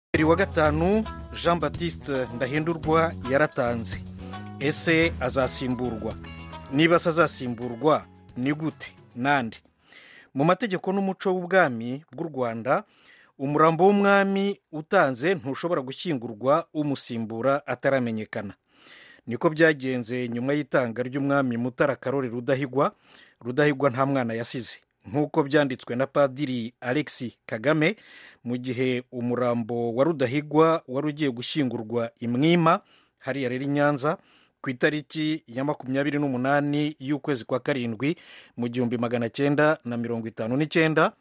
bibiri wa gatanu jean batiste ndahindurwa yaratanze ese azasimburwa niba se azasimburwa ni gute nande mu mategeko n'umuco w'ubwami bw'u rwanda umurambo w'umwami utanze ntushobora gushyingurwa umusimbura ataramenyekana niko byagenze nyuma y'itanga ry'umwami mutara karori rudahigwa rudahigwa nta mwana yasize nk'uko byanditswe na padiri alexi kagame mu gihe umurambo wa rudahigwa wari ugiye gushyingurwa imwima hariya rero i nyanza ku itariki ya makumyabiri n'umunani y'ukwezi kwa karindwi mu gihumbi magana cyenda na mirongo itanu n'icyenda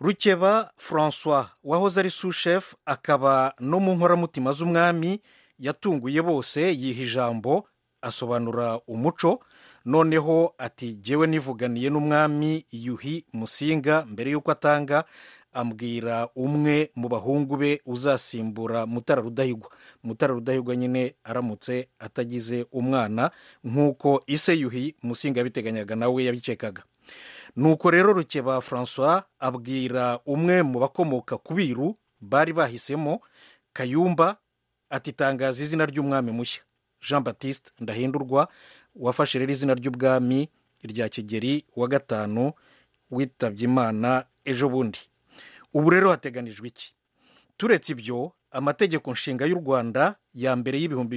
rukeba francois wahoze ari sushefu akaba no mu nkoramutima z'umwami yatunguye bose yiha ijambo asobanura umuco noneho ati jyewe nivuganiye n'umwami yuhi musinga mbere y'uko atanga ambwira umwe mu bahungu be uzasimbura mutara rudahigwa mutara rudahigwa nyine aramutse atagize umwana nk'uko ise yuhi musinga yabiteganyaga nawe yabikekaga nuko rero rukeba francois abwira umwe mu bakomoka ku biru bari bahisemo kayumba atitangaza izina ry'umwami mushya jean batiste ndahindurwa wafashe rero izina ry'ubwami rya kigeri wa gatanu witabye imana ejo bundi ubu rero hateganijwe iki turetse ibyo amategeko nshinga y'u rwanda ya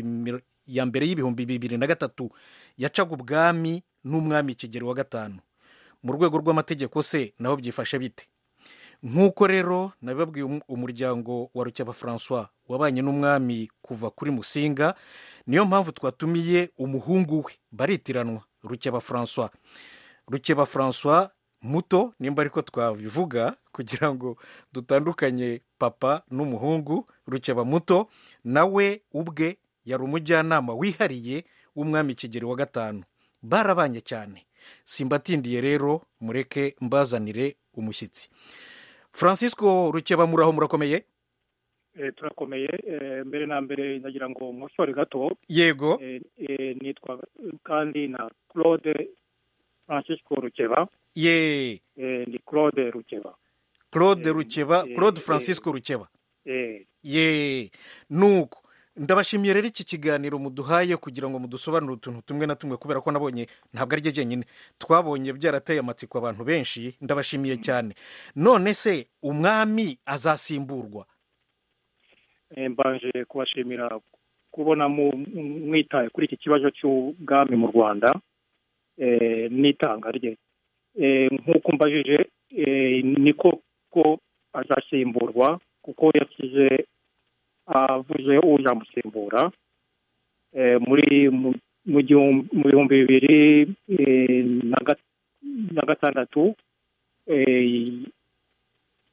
mbere y'ibihumbi bibiri na gatatu yacaga ubwami n'umwami kigeri wa gatanu mu rwego rw'amategeko se naho byifashe bite nk'uko rero nabibabwiye umuryango wa rukeba francois wabanye n'umwami kuva kuri musinga niyo mpamvu twatumiye umuhungu we baritiranwa rukeba francois rukeba francois muto nimba ariko twabivuga kugira ngo dutandukanye papa n'umuhungu rukeba muto nawe ubwe yari umujyanama wihariye w'umwami kigeri wa gatanu barabanye cyane simbatindiye rero mureke mbazanire umushyitsi francisco rukeba muraho murakomeye turakomeye mbere na mbere ndagira ngo mushore gato yego nitwa kandi na claude francisco rukeba ye ni claude rukeba claude rukeba claude francisco rukeba ye nuko ndabashimiye rero iki kiganiro muduhaye kugira ngo mudusobanurire utuntu tumwe na tumwe kubera ko nabonye ntabwo ari jyenyine twabonye byarateye amatsiko abantu benshi ndabashimiye cyane none se umwami azasimburwa mbanje kubashimira kubona mwitaye kuri iki kibazo cy'ubwami mu rwanda n'itanga rye nk'uko mbajije niko ko azasimburwa kuko yashyize avuze uzamusimbura muri mu bihumbi bibiri na gatandatu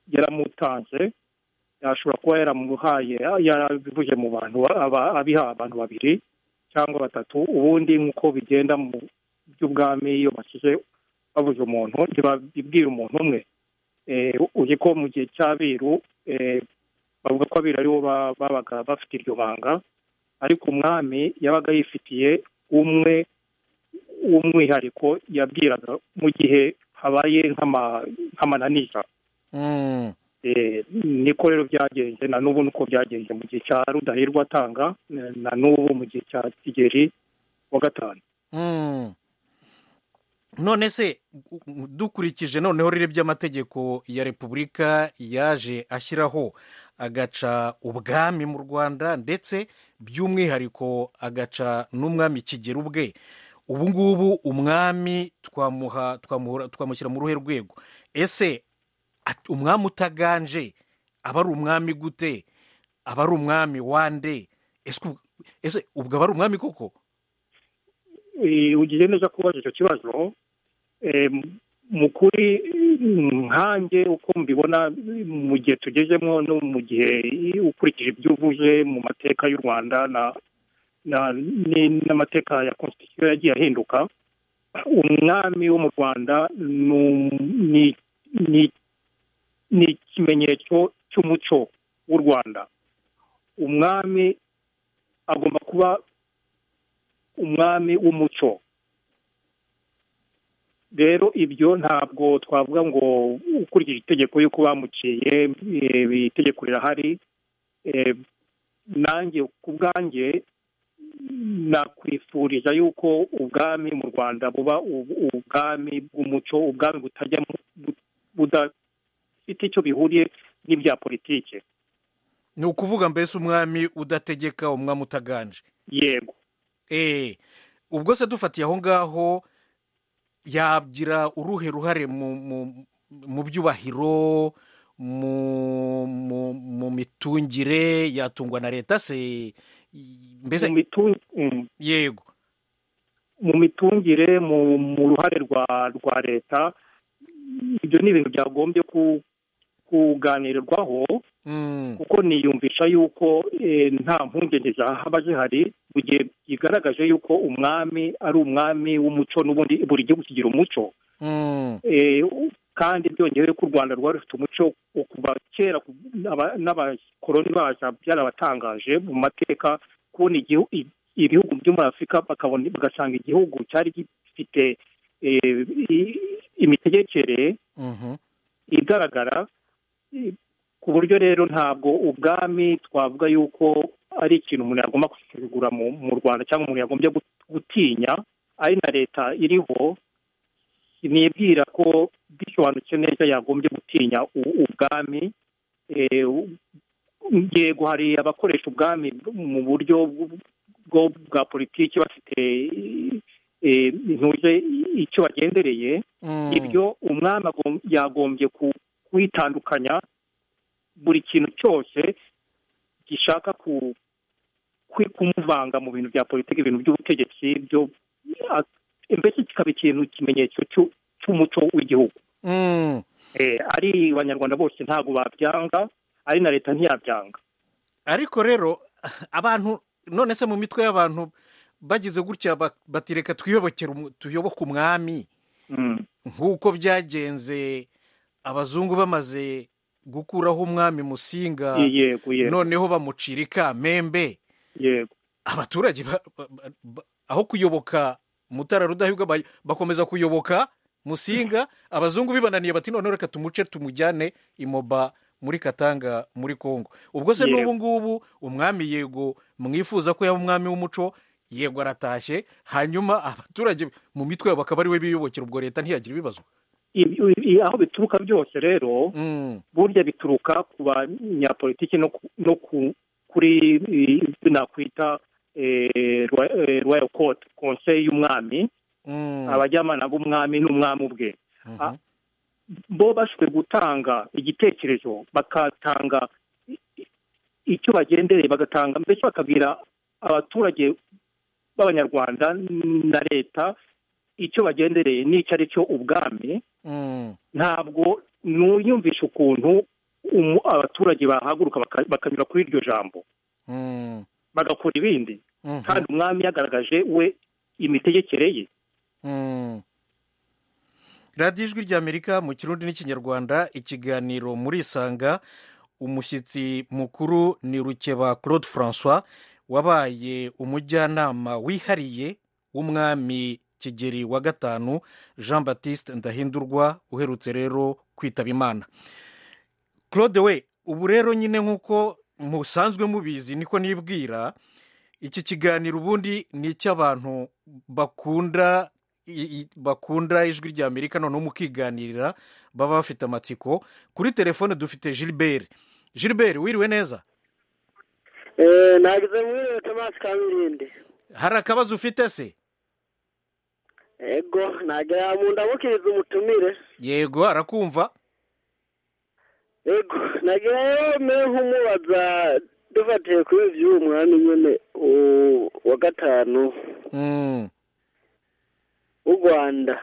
yaramutanze yashobora kuba yaramuhaye yarabivuje mu bantu abiha abantu babiri cyangwa batatu ubundi nk'uko bigenda mu by'ubwami iyo bashyize babuze umuntu ntibabibwira umuntu umwe uzi ko mu gihe cy'abiru bavuga ko abiri aribo babaga bafite iryo banga ariko umwami yabaga yifitiye umwe w'umwihariko yabwiraga mu gihe habaye nk'amananiza niko rero byagenze na n'ubu nuko byagenze mu gihe cya rudahirwa atanga na n'ubu mu gihe cya kigeri wa gatanu none se dukurikije noneho rero by'amategeko ya repubulika yaje ashyiraho agaca ubwami mu rwanda ndetse by'umwihariko agaca n'umwami kigera ubwe ubu ngubu umwami twamushyira mu ruhe rwego ese umwami utaganje aba ari umwami gute aba ari umwami wande ese ubwo aba ari umwami koko ugize neza kubaza icyo kibazo mu kuri nkange uko mbibona mu gihe tugezemo no mu gihe ukurikije ibyo uvuze mu mateka y'u rwanda n'amateka ya konstitusiyo yagiye ahinduka umwami wo mu rwanda ni ikimenyetso cy'umuco w'u rwanda umwami agomba kuba umwami w'umuco rero ibyo ntabwo twavuga ngo ukurikije itegeko y'uko bamuciye itegeko rirahari nanjye ku bwanjye nakwifuriza yuko ubwami mu rwanda buba ubwami bw'umuco ubwami butajya budafite icyo bihuriye n'ibya politiki ni ukuvuga mbese umwami udategeka umwami utaganje yego eee ubwo se dufatiye aho ngaho yagira uruhe ruhare mu byubahiro mu mitungire yatungwa na leta se mbese yego mu mitungire mu ruhare rwa leta ibyo ni ibintu byagombye kuganirwaho kuko niyumvisha yuko nta mpungenge zahaba zihari mu gihe bigaragaje yuko umwami ari umwami w'umuco n'ubundi buri gihugu kigira umuco kandi byongewe ko u rwanda rwari rufite umuco wo kuva kera n'abakoroni baza byarabatangaje mu mateka kubona ibihugu byo muri afurika bagasanga igihugu cyari gifite imitegekere igaragara ku buryo rero ntabwo ubwami twavuga yuko ari ikintu umuntu yagomba kwisegura mu rwanda cyangwa umuntu yagombye gutinya ari na leta iriho nibwira ko bisobanutse neza yagombye gutinya ubwami yego hari abakoresha ubwami mu buryo bwa politiki bafite ntuje icyo bagendereye ibyo umwami yagombye kwitandukanya buri kintu cyose gishaka kumuvanga mu bintu bya politiki ibintu by'ubutegetsi byo mbese kikaba ikintu ikimenyetso cy'umuco w'igihugu ari abanyarwanda bose ntabwo babyanga ari na leta ntiyabyanga ariko rero abantu none se mu mitwe y'abantu bagize gutya batireka tuyoboke umwami nk'uko byagenze abazungu bamaze gukuraho umwami musinga noneho bamucira ikamembe abaturage aho kuyoboka mutara rudahigwa bakomeza kuyoboka musinga abazungu bibananiye bati noneho reka tumuce tumujyane imoba muri katanga muri congo ubwo se n'ubu ngubu umwami yego mwifuza ko yaba umwami w'umuco yego aratashye hanyuma abaturage mu mitwe yabo bakaba ariwe biyubokera ubwo leta ntiyagira ibibazo aho bituruka byose rero burya bituruka ku banyapolitiki no kuri nakwita royal court konseye y'umwami abajyanama b'umwami n'umwami ubwe bo bashobora gutanga igitekerezo bakatanga icyo bagendereye bagatanga mbese bakabwira abaturage b'abanyarwanda na leta icyo bagendereye n'icyo ari cyo ubwami ntabwo ntuyumvishe ukuntu abaturage bahaguruka bakanyura kuri iryo jambo bagakora ibindi kandi umwami yagaragaje we imitegekere ye radiyo ijwi ry'amerika mu kirundi n'ikinyarwanda ikiganiro muri isanga umushyitsi mukuru ni rukeba claude francois wabaye umujyanama wihariye w'umwami kigeri wa gatanu jean batiste ndahindurwa uherutse rero kwitaba imana claude we ubu rero nyine nk'uko musanzwe mubizi niko nibwira iki kiganiro ubundi ni icy'abantu bakunda bakunda ijwi rya amerika noneho mukiganirira baba bafite amatsiko kuri telefone dufite gilbert gilbert wiriwe neza ntabwo mwiriwe tomasi kamirinde hari akabazo ufite se yego ntabwo yamundamukiriza umutumire yego arakumva yego nagira rero mbere nk'umubaza dufatiye kuri by'uwo mwami nyine wa gatanu w'u rwanda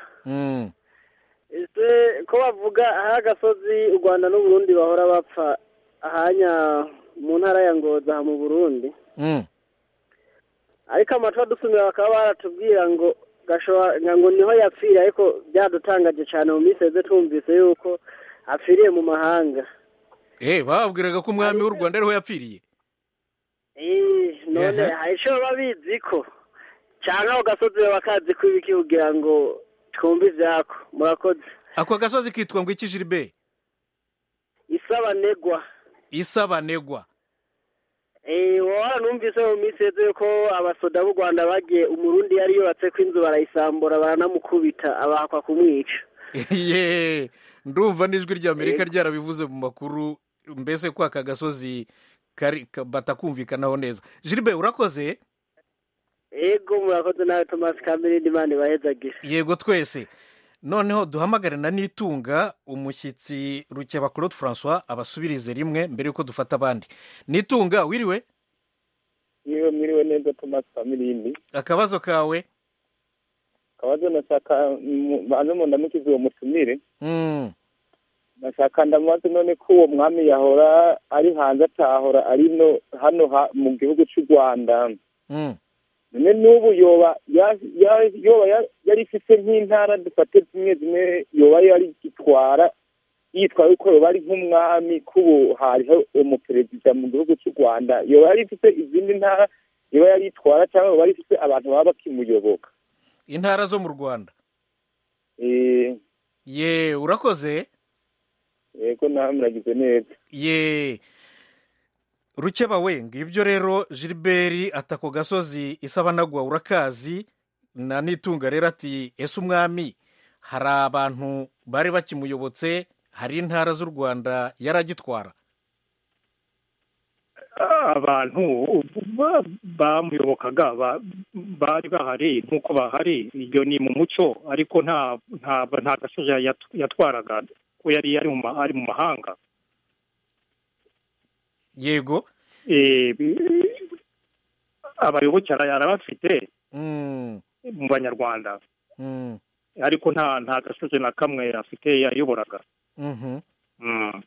ko bavuga aho agasozi u rwanda n'uburundi bahora bapfa ahanya mu ntara ya ngoza mu burundi ariko amatora dusumira bakaba baratubwira ngo ngo niho yapfira ariko byadutangaje cyane mu miseze twumvise yuko apfiriye mu mahanga eee bababwiraga ko umwami w'u rwanda ariho yapfiriye none hari icyo baba bizi ko cyangwa ugasozi bakazi ko ibiki kugira ngo twumve ibyako murakoze ako gasozi kitwa ngo iki jiribe isabanegwa isabanegwa wowe numvise mu minsi yose yuko abasoda b'u rwanda bagiye umurundi yari yubatse ko inzu barayisambura baranamukubita abahakwa kumwica Yeee, ndumva n'ijwi rya amerika ryarabivuze mu makuru mbese ko aka gasozi kari- ka- batakumvikanaho neza jiribe urakoze ego murakoze nawe tomasi kamere n'imana ibahezagire yego twese noneho duhamagare na nitunga umushyitsi rukeba claude francois abasubirize rimwe mbere yuko dufata abandi nitunga wiriwe niwe mwiriwe neza tomasi famirini akabazo kawe kabazo nashaka mm, banze mu ndamukize uwo mutumire Mm, nashaka ndamubaze none ko uwo mwami yahora ari hanze atahora ari no hano ha- mu gihugu cy'u rwanda mm. none n'ubu yoba ya- ya- yoba ya- yari ifite nk'intara dufate zimwe zimwe yoba yari gitwara yitwaye ko yoba ari nk'umwami k'ubu hariho umuperezida mu gihugu cy'u rwanda yoba yari ifite izindi ntara yoba yari itwara cyangwa yoba yari ifite abantu baba bakimuyoboka intara zo mu rwanda Eh, ye urakoze yego nawe muragize neza ye rukeba we ngibyo rero gilbert atako gasozi isabanagwa urakazi na nitunga rero ati ese umwami hari abantu bari bakimuyobotse hari intara z'u rwanda yaragitwara abantu ba- bamuyobokaga ba- bari bahari nk'uko bahari ibyo ni mu muco ariko nta nta nta gasozi yat- yatwaraga ko yari yari mu ma- ari mu mahanga yego Eh, bi- abayoboke ara- arabafite Mm, mu banyarwanda mm, ariko nta nta gasozi na kamwe afite yayoboraga mhm. Mm.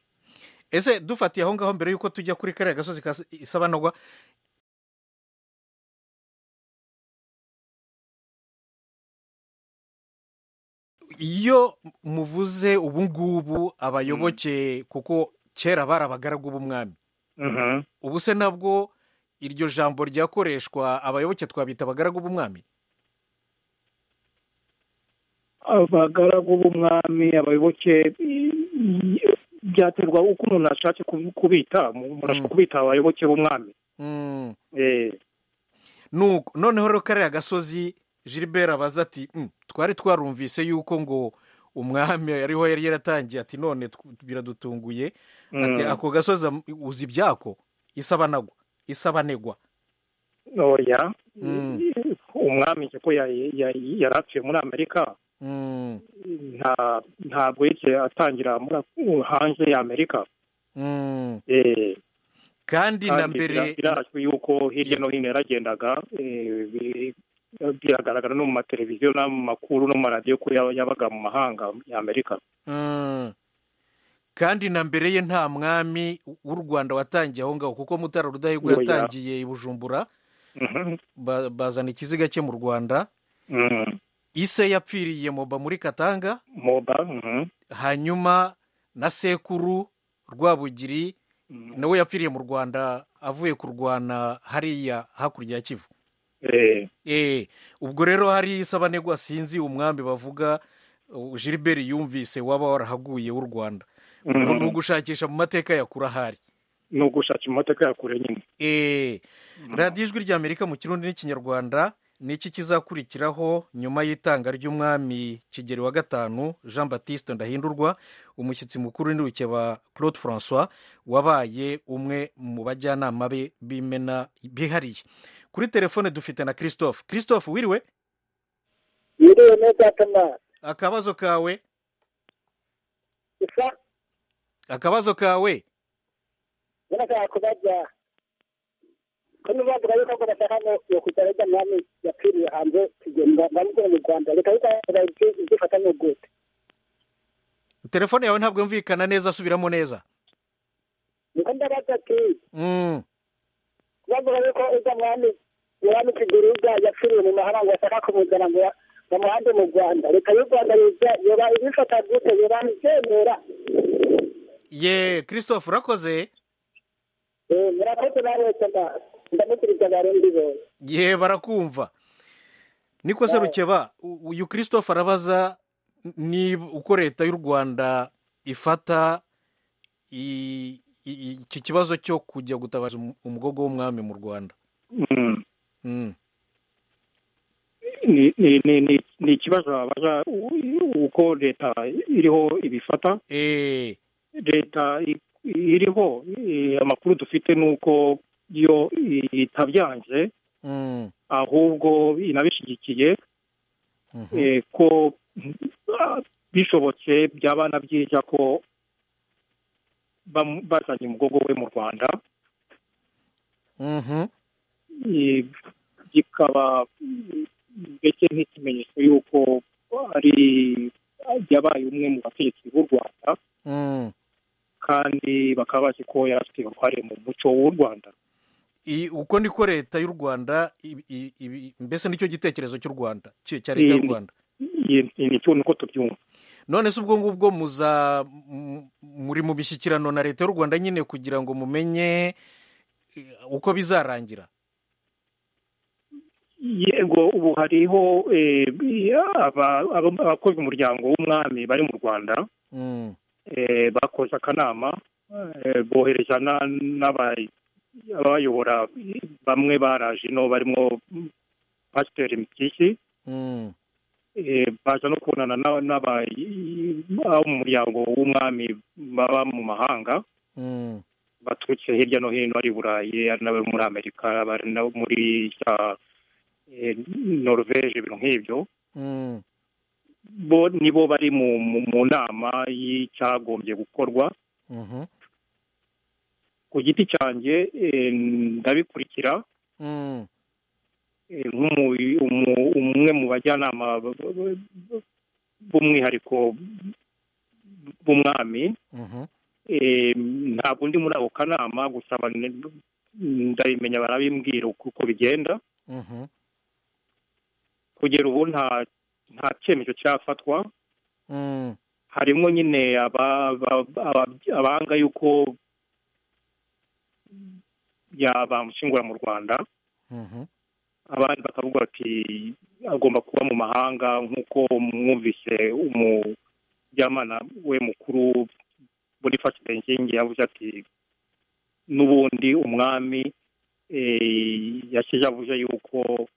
ese dufatiye aho ngaho mbere y'uko tujya kuri kariya gasozi ka isabanagwa iyo muvuze ubu ngubu abayoboke kuko kera bari abagaragu b'umwami Mhm. ubu se nabwo iryo jambo ryakoreshwa abayoboke twabita abagaragu b'umwami abagaragu b'umwami abayoboke i- i- byaterwa uko umuntu ashatse kubi- kubita umuntu ashobora Mm. kubita abayoboke b'umwami Mm, Eh, nuko noneho rero kariya gasozi gilbert abaza ati "Mm, twari twarumvise yuko ngo umwami ariho yari yaratangiye ati none tw- biradutunguye ati mm. ako gasozi am- uzi ibyako isabanagwa isabanegwa oya Mm. umwami nzi ko ya- ya- yari apfuye muri amerika Mm, nta ntabwo yigeze atangira muri- hanze ya amerika mm. Eh, kandi na kandi mbere bira- birazwi yuko hirya no hino yaragendaga eh, bi- biragaragara no mu mateleviziyo no mu makuru no mu maradiyo ko yaba- yabaga mu mahanga ya amerika Mm. kandi na mbere ye nta mwami w'u rwanda watangiye aho ngaho kuko mutara rudahigwa Oya. yatangiye i bujumbura Mhm. ba- bazana ikiziga cye mu rwanda Mm. ise yapfiriye moba muri katanga moba mhm. hanyuma na sekuru rwabugiri Mhm. nawe yapfiriye mu rwanda avuye kurwana hariya hakurya ya kivu Eh, Eh, ubwo rero hari isabanegwa sinzi umwambi bavuga uh, gilbert yumvise waba warahaguye w'u rwanda ubwo ni mhm. ugushakisha mu mateka ya kure ahari ni ugushaka imodoka yakure nyine Eh, radiyo ijwi rya amerika mu kirundi n'ikinyarwanda ni iki kizakurikiraho nyuma y'itanga ry'umwami kigeri wa gatanu jean batiste ndahindurwa umushyitsi mukuru w'indukeba claude francois wabaye umwe mu bajyanama be b'imena bihariye kuri telefone dufite na christophe christophe wiriwe yiriwe neza tomasi akabazo kawe isa akabazo kawe nashaka kubaza ko nubavuga yuko ngo bashaka no yo kujya arya mwami yapfiriye hanze kigenda ndamukora mu rwanda reka yuko izifatanye gute telefone yawe ntabwo yumvikana neza subiramo neza niko ndabaza ati Mm, bavuga yuko ujya mwami mwami kigeri ujya yapfiriye mu mahanga bashaka kumuzana ngo ya- bamuhande mu rwanda reka y'u rwanda yuza yoba ibifata gute yoba ibyemera ye christophe urakoze Eh, murakoze namwe tomasi ndamukiriza abarundi bose ye barakumva niko se rukeba u- uyu christophe arabaza ni uko leta y'u rwanda ifata i- i- iki kibazo cyo kujya gutabaza um- umugogo w'umwami mu rwanda Mm. Mm. ni ni ni ni- ni ikibazo wabaza u- uko leta iriho ibifata Eh, leta i- iriho eh, amakuru dufite ni uko iyo itabyanze mm, ahubwo inabishyigikiye mhm. eh, ko ah, bishobotse byaba na byiza ko bamu- bazanye umugogo we mu rwanda Mhm. eh, kikaba mm, mbese nk'ikimenyetso y'uko ari yabaye umwe mu bategetsi b'u rwanda Mm. kandi bakaba bazi ko yari afite uruhare mu muco w'u rwanda I- uko niko leta y'u rwanda ibi- ibi- ibi- mbese nicyo gitekerezo cy'u rwanda cya cya leta y'u Mm. rwanda Iyi- iyi nicyo nuko tubyumva none se ubwo ngubwo muza m- muri mu mishyikirano na leta y'u rwanda nyine kugira ngo mumenye eh, uko bizarangira yego ubu hariho eh, aba- aba- abakozi umuryango w'umwami bari mu rwanda Mm. eh, bakoze akanama eh, bohereza na- n'abay- abayobora bamwe baraje ino barimo pasiteri mitisi Mm. eh, baza no kubonana n'aba- n'abay- abo mu muryango w'umwami baba mu mahanga Mm. baturutse hirya no hino ari i burayi ari n'abo muri amerika ari nabo muri za eh, norvege ibintu nk'ibyo Mm. bo nibo bari mu, mu, mu nama y'icyagombye gukorwa Mhm. ku giti cyanjye eh, ndabikurikira Mm. eh, nk'umu- umu- umwe mu bajyanama b- b- b- b'umwihariko b'umwami Mhm. Eh, ntabwo ndi muri ako kanama gusa aba- ndabimenya barabimbwira uko uko bigenda Mhm. kugera ubu nta nta cyemezo cyafatwa Mm. harimo nyine aba- aba- aba- abanga yuko yabamushingura mu rwanda Mhm. abandi bakavuga bati agomba kuba mu mahanga nk'uko mwumvise umujyamana we mukuru bonifasi benzingi yavuze ati n'ubundi umwami eh, yashyize avuze yuko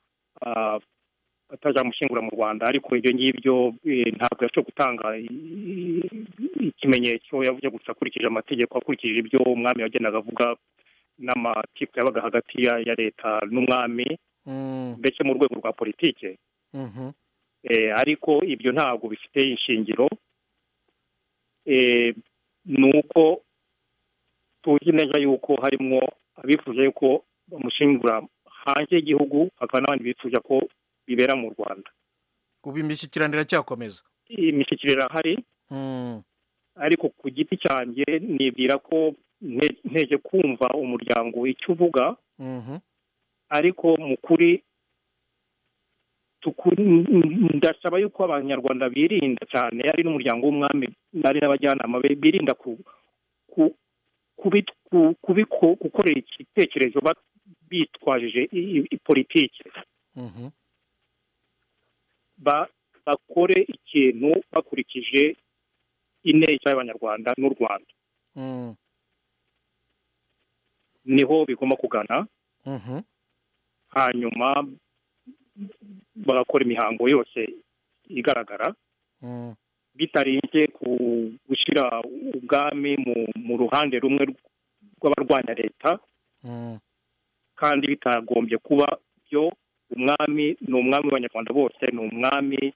ah, atazamushingura mu rwanda ariko ibyo ngibyo eh, ntabwo yashoboye gutanga i- i- ikimenyetso yavuze gusa akurikije amategeko akurikije ibyo umwami yagendaga avuga n'amakipe yabaga hagati ya ya leta n'umwami Mm. mbese mu rwego rwa politike Mhm. Eh, ariko ibyo ntabwo bifite ishingiro Eh, ni uko tuzi neza yuko harimo abifuza yuko bamushingura hanze y'igihugu hakaba n'abandi bifuza ko bibera mu rwanda ubu imishyikirano iracyakomeza imishyikiriro irahari Mm. ariko ku giti cyanjye nibwira ko nte- nteje kumva umuryango icyo uvuga Mhm. ariko mu kuri tuku- ndasaba yuko abanyarwanda birinda cyane ari n'umuryango w'umwami ari n'abajyanama be birinda ku ku- kubi- ku- kubiko- gukorera igitekerezo ba- bitwajije i- i- i- politiki Mhm. Ba- bakore ikintu bakurikije ineza y'abanyarwanda n'u rwanda Mm. niho bigomba kugana Mhm. hanyuma bagakora imihango yose igaragara Mm. bitarinze ku gushyira ubwami mu, mu ruhande rumwe rw'abarwanya leta Mm. kandi bitagombye kuba byo umwami ni umwami w'abanyarwanda bose ni umwami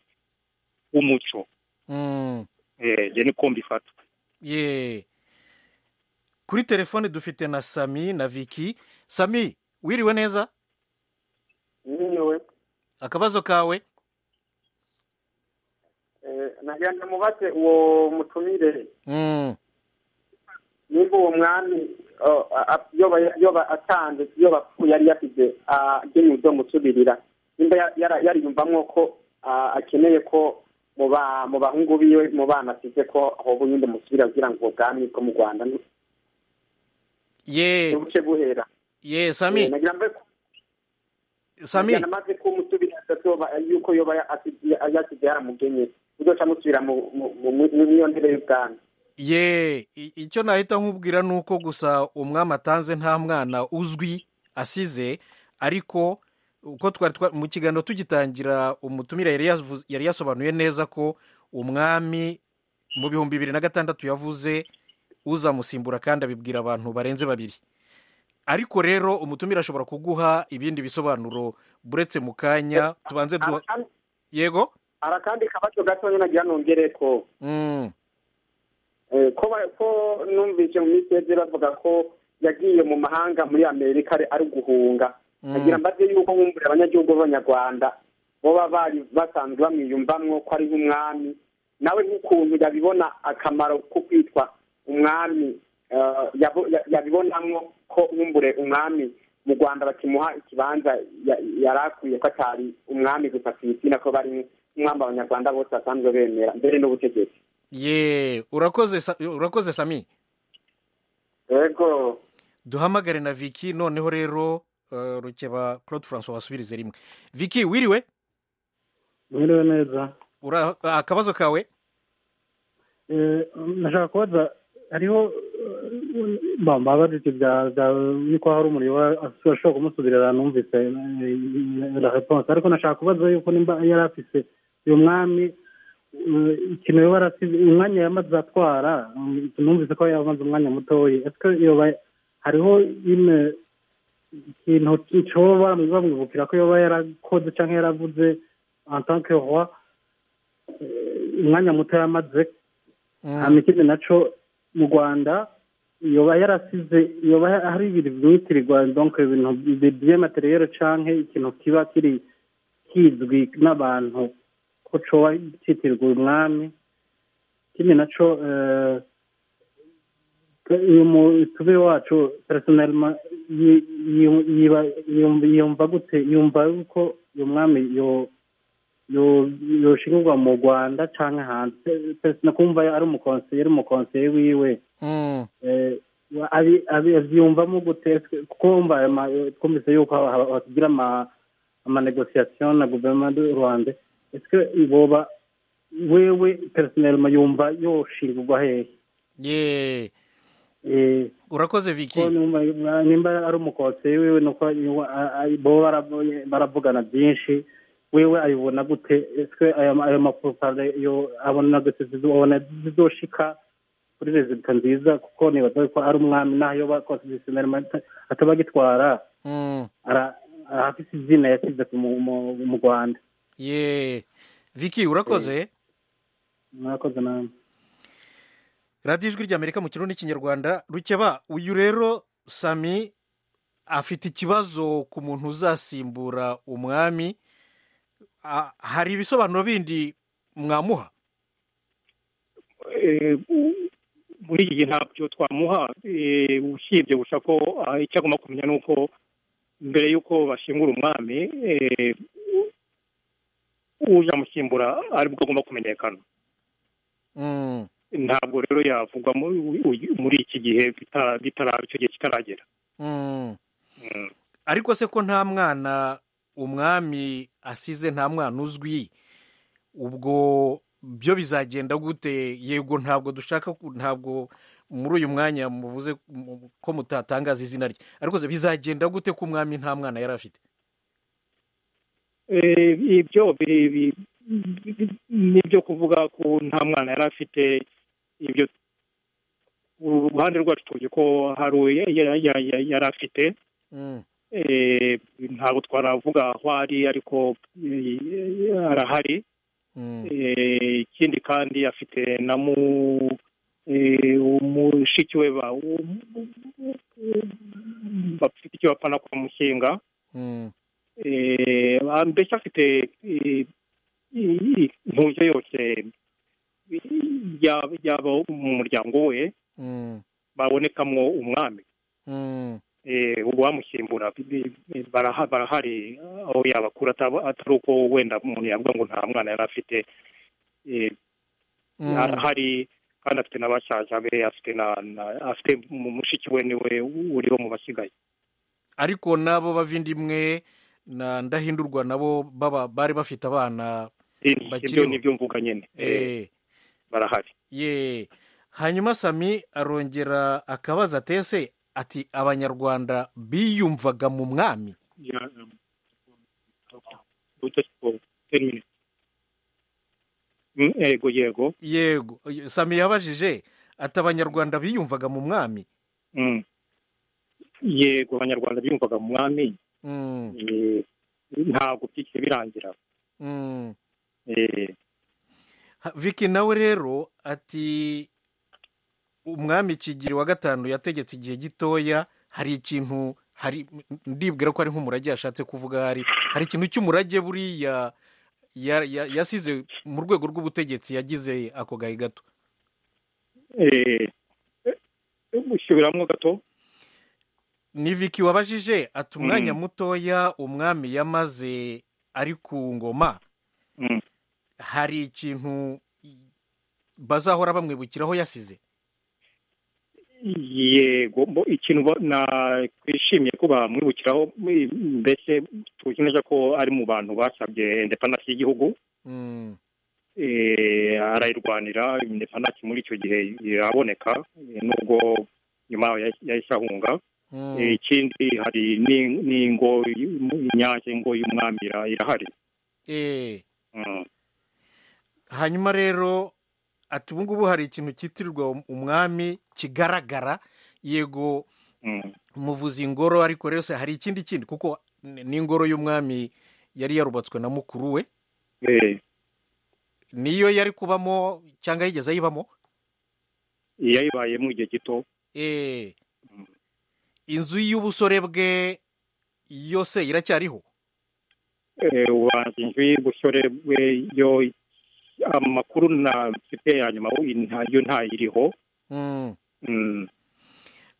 w'umuco Mm. Eh, njye niko mbifata ye kuri telefone dufite na sami na viki sami wiriwe neza nyiwe akabazo kawe nagira ngo mubaze uwo mutumire Mm. nimba uwo mwami o, a- a- yoba- yoba atanze yoba apfuye yari yasize agenewe ibyo musubirira nimba ya- yara- yariyumvamo ko ah, akeneye ko mu ba- mu bahungu biwe mu bana asize ko hoba ubundi musubira kugira ngo ubwami bwo mu rwanda ni- ye nibuce buhera ye Eh, sami nagira ngo sami yanamaze ko umusubirira yoba yuko yoba yasize yaramugenye muzoca musubira muri iyo ntebe y'ubwami ye i- icyo nahita nkubwira ni uko gusa umwami atanze nta mwana uzwi asize ariko uko twari twa- mu kiganiro tugitangira umutumire yari yavuze- yari yasobanuye neza ko umwami mu bihumbi bibiri na gatandatu yavuze uzamusimbura kandi abibwira abantu barenze babiri ariko rero umutumire ashobora kuguha ibindi bisobanuro buretse mu kanya tubanze duha Arakandi- yego arakandi kabazo gato nyine nagira nongere ko Mm. Eh, ko ba- ko numvise mu minsi yeze bavuga ko yagiye mu mahanga muri amerika ari- ari guhunga Mm. agira mbaze yuko nkumvura abanyagihugu b'abanyarwanda boba bari basanzwe bamwiyumvamwo ko ari nk'umwami nawe nk'ukuntu yabibona akamaro ko kwitwa umwami eh, yabo- ya- yabibonamwo ko nkumbure umwami mu rwanda bakimuha ikibanza ya- yari akwiye ko atari umwami gusa ku isi nako bari umwami abanyarwanda bose basanzwe bemera mbere n'ubutegetsi ye urakoze Sa- urakoze sami yego duhamagare na viki noneho rero eh, rukeba claude francois wasubirize rimwe viki wiriwe mwiriwe neza Ura- ah, akabazo kawe Eh, nashaka kubaza hariho bambabaza icyo bya bya yuko hari umuriro wa- ashobora kumusubirira numvise la reponse ariko nashaka kubaza yuko nimba yari afise uyu mwami eh, ikintu yoba yarasize umwanya yamaze atwara mm, numvise ko yamaze umwanya mutoya ese yoba hariho ime ikintu cyoba bamwibukira ko yoba yarakoze cyangwa yaravuze en tant que roi eh, umwanya muto yamaze Mm. hanyuma ikindi nacyo mu rwanda yoba yarasize yoba hari ibintu byitirirwa donk ibintu by'amateriyeri cyangwa ikintu kiba kiri kizwi n'abantu ko coba cyitirirwa umwami ikindi nacyo eh, ko- uyu mutube wacu personelma yi- yi- yiba- yumva- yumva gute yumva yuko uyu mwami yo yo- yoshingirwa mu rwanda cyangwa hanze Pe- kumva ari umukonseye ari umukonseye wiwe Mm. Eh, wa- abi- abi- abyiyumvamo gute Ese kuko wumva aya ma- twumvise yuko ha- ha- hatugira ama amanegosiyasiyo na guverinoma y'u rwanda ese boba wewe personelma yumva yoshingirwa hehe ye Eh, urakoze ko viki numva nimba ari umukonseye wiwe nuko bo baravugana byinshi wewe ayibona gute ese ayo ma- ayo mapropaganda yo abona gute zizobona zizoshika kuri rezida nziza kuko nibaza ko ari umwami naho iyo bakonsidisioneri ataba agitwara Mm. ara- arafise izina yasize ku mu- mu- mu rwanda ye viki urakoze mwakoze namwe radiyo ijwi ry'amerika mu kirundi n'ikinyarwanda rukeba uyu rero sami afite ikibazo ku muntu uzasimbura umwami Ah, hari ibisobanuro bindi mwamuha Eh, muri iki gihe ntabyo twamuha eh, usibye gusa ko ah, icyo agomba kumenya ni uko mbere y'uko bashingura umwami eh, u- uje amusimbura aribwo agomba kumenyekana Mm. ntabwo rero yavugwa mu- u- u- muri iki gihe bitara- bitara- icyo gihe kitaragera Mm. Mm. ariko se ko nta mwana umwami asize nta mwana uzwi ubwo byo bizagenda gute yego ntabwo dushaka ku- ntabwo muri uyu mwanya muvuze mu- ko mutatangaza izina rye ariko se bizagenda gute ko umwami nta mwana yari afite Eh, ibyo biri- bi- bi- nibyo kuvuga ko nta mwana yari afite ibyo uruhande rwacu tuzi ko hari uwo ya- ya- ya- ya- yari afite Mm. Eh, ntabwo twaravuga aho ari ariko eh, arahari Mm. Eh, ikindi kandi afite na mu eh, umushiki we ba- um- bafite icyo bapana kwa mushinga Mm. eh, mbese afite eh, i- i- impungenge yose yaba yaba mu muryango we Mm. babonekamo umwami Mm. eh, uwamusimbura bi- bi- baraha- barahari aho yabakura ataba- atari uko wenda umuntu yavuga ngo nta mwana yari afite eh, Mm. arahari kandi afite na basaza be afite na na- afite mu- mushiki we niwe uriho mu basigaye ariko n'abo bavindimwe na ndahindurwa nabo baba bari bafite abana ibyo ni ibyo mvuga nyine barahari ye hanyuma sami arongera akabaza atese ati abanyarwanda biyumvaga mu mwami yego yego yego sami yabajije ati abanyarwanda biyumvaga mu mwami yego abanyarwanda biyumvaga mu mwami ntabwo byigeze birangira viki nawe rero ati umwami kigiri wa gatanu yategetse igihe gitoya hari ikintu hari ndibwira ko ari nk'umurage yashatse kuvuga hari hari ikintu cy'umurage buriya yasize mu rwego rw'ubutegetsi yagize ako gahe gato gusubiramo gato ni viki wabajije ati umwanya mutoya umwami yamaze ari ku ngoma hari ikintu bazahora bamwibukiraho yasize yego ikintu twishimiye ko bamwibukiraho mbese tuzi neza ko ari mu bantu basabye indepanasi y'igihugu arayirwanira indepanasi muri icyo gihe iraboneka nubwo nyuma yahise ahunga ikindi hari n'ingo inyange ngo y'umwami irahari hanyuma rero ati ubu ngubu hari ikintu cyitirirwa umwami kigaragara yego muvuza ingoro ariko rero hari ikindi kindi kuko n'ingoro y'umwami yari yarubatswe na mukuru we niyo yari kubamo cyangwa yigeze ayibamo yayibayemo igihe gito inzu y'ubusore bwe yose iracyariho ubanza inzu y'ubusore bwe yo amakuru na mfite ya nyuma yo ntayiriho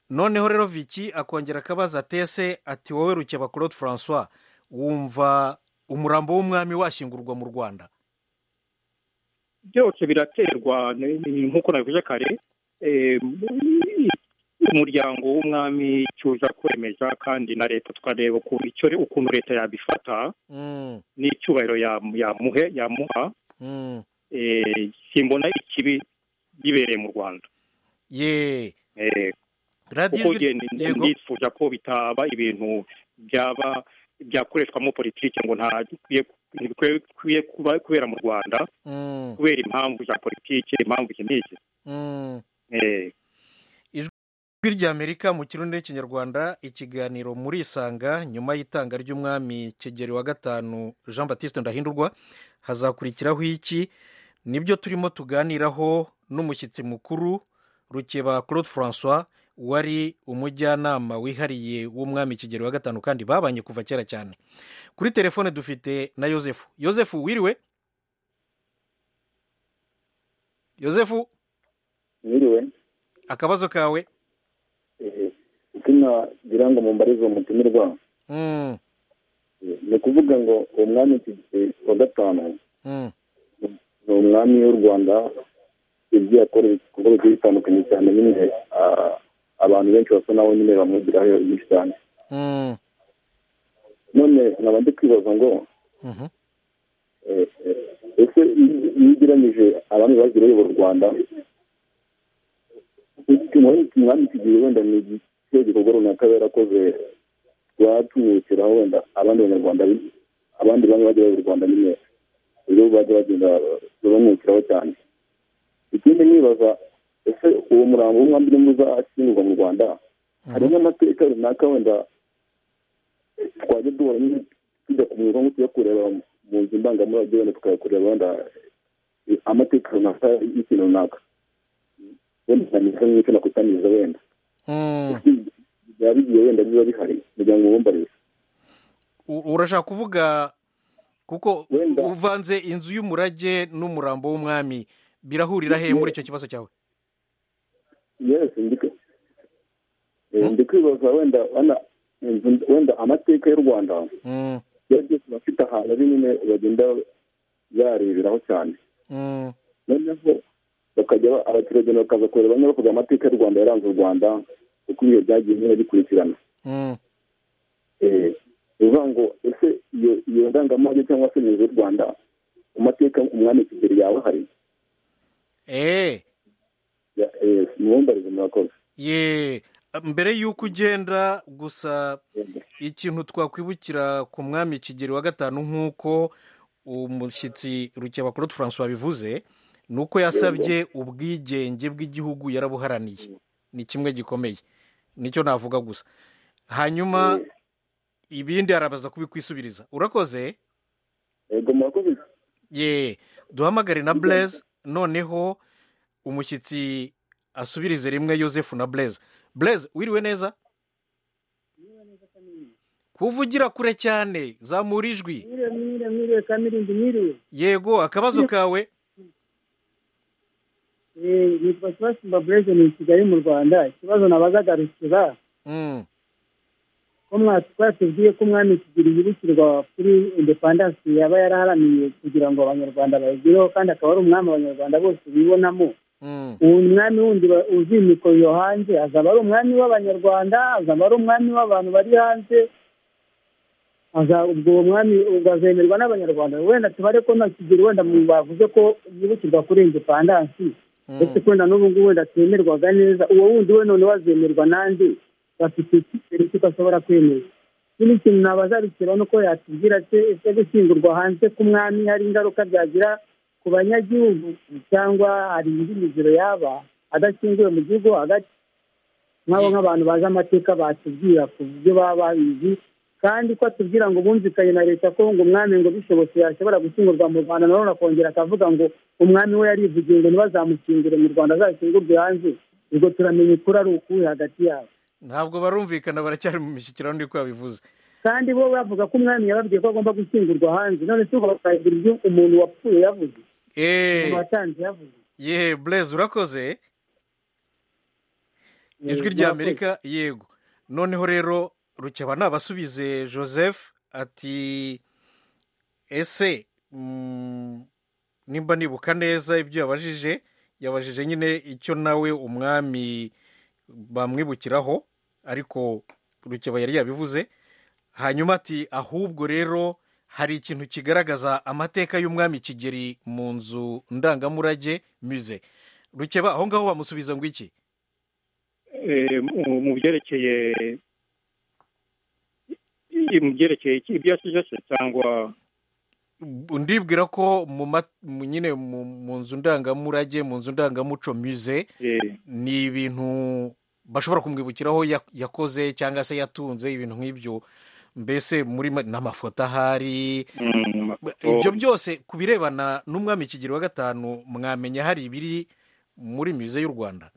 noneho rero viki akongera akabaza atese ati wowe rukeba claude francois wumva umurambo w'umwami washyingurwa mu rwanda byose biraterwa nk'uko nabivuze kare umuryango w'umwami cyuza kwemeza kandi na leta tukareba ukuntu leta yabifata n'icyubahiro yamuhe yamuha simbona ikibi bibereye mu rwanda kuko nifuza ko bitaba ibintu byaba byakoreshwamo politiki ngo ntibikwiye kubera mu rwanda kubera impamvu za politiki impamvu iki n'iki ijwi ry'amerika mu kirundi n'ikinyarwanda ikiganiro muri isanga nyuma y'itanga ry'umwami kigeri wa gatanu jean batiste ndahindurwa hazakurikiraho iki nibyo turimo tuganiraho n'umushyitsi mukuru rukeba claude francois wari umujyanama wihariye w'umwami kigeri wa gatanu kandi babanye kuva kera cyane kuri telefone dufite na yosefu yosefu wiriwe yosefu wiriwe akabazo kawe izina ngira ngo mumbarize umutumirwa ni ukuvuga ngo uwo mwami wa gatanu ni umwami w'u rwanda yagiye akora ibikorwa bigiye bitandukanye cyane nyine abantu benshi basa naho nyine bamwigiraho byinshi cyane none nkaba ndi kwibaza ngo ese iyo ugereranyije abami bagiriye u rwanda umwami kigiye wenda ni icyo gikorwa runaka yarakoze rwatumwikiraho wenda abandi banyarwanda abandi bamwe bajya mu rwanda nyine uburyo bajya bagenda babamwikiraho cyane ikindi nibaza ese uwo murambo w'umwami urimo uzashyingurwa mu rwanda hari n'amateka runaka wenda twajya duhora nyine tujya kumwiba nko tujya kureba mu nzu ndangamurage wenda tukayakureba wenda amateka runaka y'ikintu runaka wenda ntabwo n'icyo nakusanyiriza wenda byaba bigiye wenda biba bihari kugira ngo wumvarize urashaka kuvuga kuko uvanze inzu y'umurage n'umurambo w'umwami birahurira he muri icyo kibazo cyawe ndi kwibaza wenda wenda amateka y'u rwanda yagiye afite ahantu ari nyine bagenda yareberaho cyane noneho bakajya abaturage bakaza kureba niba bakoze amateka y'u rwanda yaranze u rwanda uko ibihe byagiye nyine bikurikirana bivuga ngo ese iyo ndangamurage cyangwa se inzu y'u rwanda mu mateka umwami kigeli yawe hari eee mwumbarize murakoze ye mbere y'uko ugenda gusa ikintu twakwibukira ku mwami kigeli wa gatanu nk'uko umushyitsi rukebakoroti francois bivuze ni uko yasabye ubwigenge bw'igihugu yarabuharaniye ni kimwe gikomeye nicyo navuga gusa hanyuma ibindi arabaza kubikwisubiriza urakoze yego murakoze ye duhamagare na bureze noneho umushyitsi asubirize rimwe yosefu na bureze bureze wiriwe neza kuvugira kure cyane zamura ijwi mwiriwe mwiriwe mwiriwe kamirindi mwiriwe yego akabazo kawe Eh, nitwa sebasimba bureze ni i kigali mu rwanda ikibazo nabazagarukira Mm, ko mwa- twatubwiye ko umwami kigeli yibukirwa kuri indepandansi yaba yaraharaniye kugira ngo abanyarwanda bayigireho kandi akaba ari umwami abanyarwanda bose bibonamo mm, ubu umwami wundi ba- uzimikwa yo hanze azaba ari umwami w'abanyarwanda azaba ari umwami w'abantu bari hanze aza- ubwo uwo mwami ugazemerwa n'abanyarwanda wenda tubare ko na kigeli wenda mu bavuze ko yibukirwa kuri indepandansi mm. ndetse ko na n'ubu ngubu wenda atemerwaga neza uwo wundi we noneho azemerwa n'andi bafite icyizere cy'uko ashobora kwemezwa ikindi kintu nabazarukira ni uko yatubwira se ese gushyingurwa hanze k'umwami hari ingaruka byagira ku banyagihugu cyangwa hari indi miziro yaba adashyinguwe mu gihugu hagati nk'abo nk'abantu bazi amateka batubwira ku byo baba babizi kandi ko atubwira ngo bumvikanye na leta ko ngo umwami ngo bishobotse yashobora gushyingurwa mu rwanda nanone akongera akavuga ngo umwami we yarivugiye ngo ntibazamukingire mu rwanda azashyingurwe hanze ubwo turamenya ukuri ari ukuwe hagati yabo ntabwo barumvikana baracyari mu mishyikirano niko yabivuze kandi bo bavuga ko umwami yababwiye ko agomba gushyingurwa hanze none se ubwo bakagira ibyo umuntu wapfuye yavuze umuntu eee watanze yavuze ye bureze urakoze ijwi rya amerika yego noneho rero rukeba nabasubize joseph ati ese mm, nimba nibuka neza ibyo yabajije yabajije nyine icyo nawe umwami bamwibukiraho ariko rukeba yari yabivuze hanyuma ati ahubwo rero hari ikintu kigaragaza amateka y'umwami kigeri mu nzu ndangamurage muze rukeba aho ngaho bamusubiza ngo iki Eh, mu- mu byerekeye mu byerekeye iki- ibyo yasize se cyangwa ndibwira ko mu ma- mu- nyine mu mu nzu ndangamurage mu nzu ndangamuco muze eh, ni ibintu bashobora kumwibukiraho ya- yakoze cyangwa se yatunze ibintu nk'ibyo mbese muri ma- n'amafoto ahari mm, ibyo byose ku birebana n'umwami kigero wa gatanu mwamenya hari ibiri muri muze y'u rwanda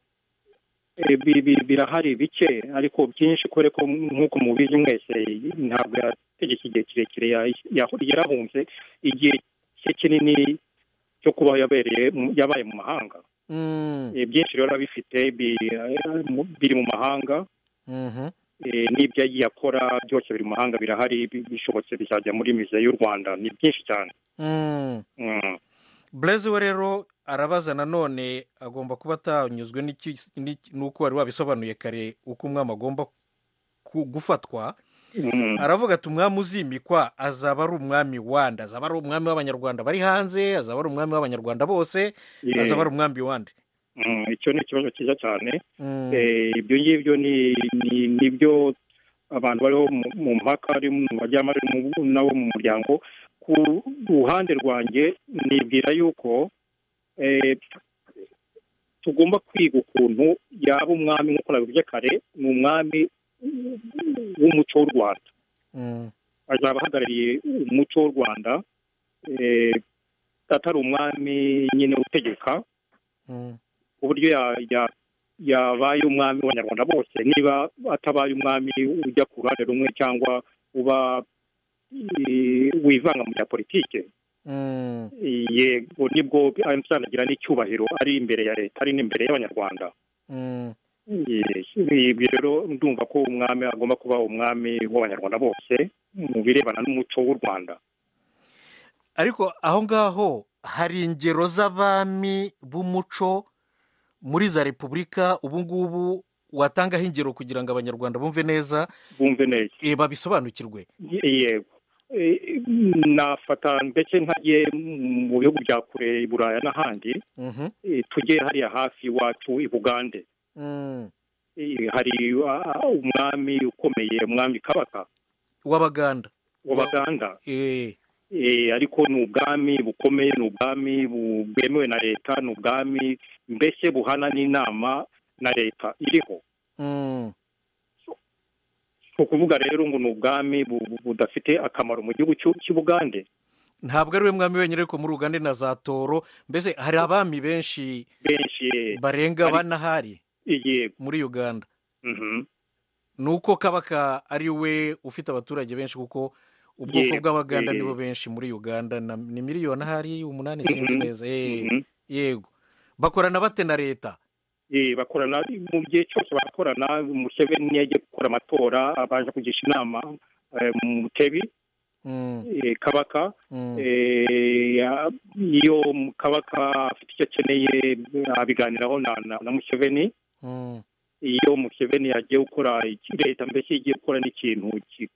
Eh, bi- bi- birahari bike ariko byinshi kore ko nk'uko mubizi mwese ntabwo yategetse igihe kirekire ya- ya- yarahunze igihe cye kinini cyo kuba yabereye mu- yabaye mu mahanga Mm, Eh, byinshi rero abifite bi- eh, mu- biri mu mahanga mhm. Eh, n'ibyo yagiye akora byose biri mu mahanga birahari bi- bishobotse bizajya muri mize y'u rwanda ni byinshi cyane Mm. Mm. bureze we rero arabaza nanone agomba kuba atanyuzwe n'iki- n'iki- n'uko wari wabisobanuye kare uko umwami agomba ku- gufatwa Mm. aravuga ati umwami uzimikwa azaba ari umwami wande azaba ari umwami w'abanyarwanda bari hanze azaba ari umwami w'abanyarwanda bose Eh, azaba ari umwami wande mm, icyo ni ikibazo cyiza cyane Mm, Eh, ibyo ngibyo ni ni- ni byo abantu bariho mu- mu mpaka ari mu bajyamo ari mu- nabo mu muryango ku ruhande rwanjye nibwira yuko eh, tugomba kwiga ukuntu yaba umwami nk'uko nabivuze kare ni umwami w'umuco w'u rwanda mm, azaba ahagarariye umuco w'u rwanda eh, atari umwami nyine utegeka mm, uburyo ya- ya- yabaye umwami w'abanyarwanda bose niba atabaye umwami ujya ku ruhande rumwe cyangwa uba eh, wivanga mu bya politiki mm, yego nibwo mtn agira n'icyubahiro ari imbere ya leta ari n'imbere y'abanyarwanda mm. Yes, ibyo rero ndumva ko umwami agomba kuba umwami w'abanyarwanda bose mu birebana n'umuco w'u rwanda ariko aho ngaho hari ingero z'abami b'umuco muri za repubulika ubu ngubu watangaho ingero kugira ngo abanyarwanda bumve neza bumve neza eh, babisobanukirwe Ye- yego nafata mbese ntagiye mu bihugu bya kure i buraya n'ahandi Mhm. eh, tujye hariya hafi iwacu i bugande Mm. Eh, hari ah, umwami ukomeye umwami kabaka w'abaganda w'abaganda Eh, Eh, ariko ni ubwami bukomeye ni ubwami bu- bwemewe na leta ni ubwami mbese buhana n'inama na leta iriho mm. si ukuvuga rero ngo ni ubwami bu- bu- budafite akamaro mu gihugu cy'u- cy'i bugande ntabwo ari we mwami wenyine ariko muri uganda ni na za toro mbese hari abami benshi benshi eh, barenga Hari- bane ahari yego muri uganda mhm. ni uko kabaka ari we ufite abaturage benshi kuko ubwoko Yego, bw'abaganda eh. nibo benshi muri uganda na- ni miliyoni ahari umunani Mhm, sinzi neza Eh, mhm. yego bakorana bate na leta Eh, bakorana mu gihe cyose barakorana museveni yagiye gukora amatora abanje kugisha inama eh, mutebi Mm, eh, kabaka mm. Eh, ya- iyo kabaka afite icyo akeneye abiganiraho na, na, na museveni Mm, iyo museveni yagiye gukora iki- leta mbese igiye gukora n'ikintu ki-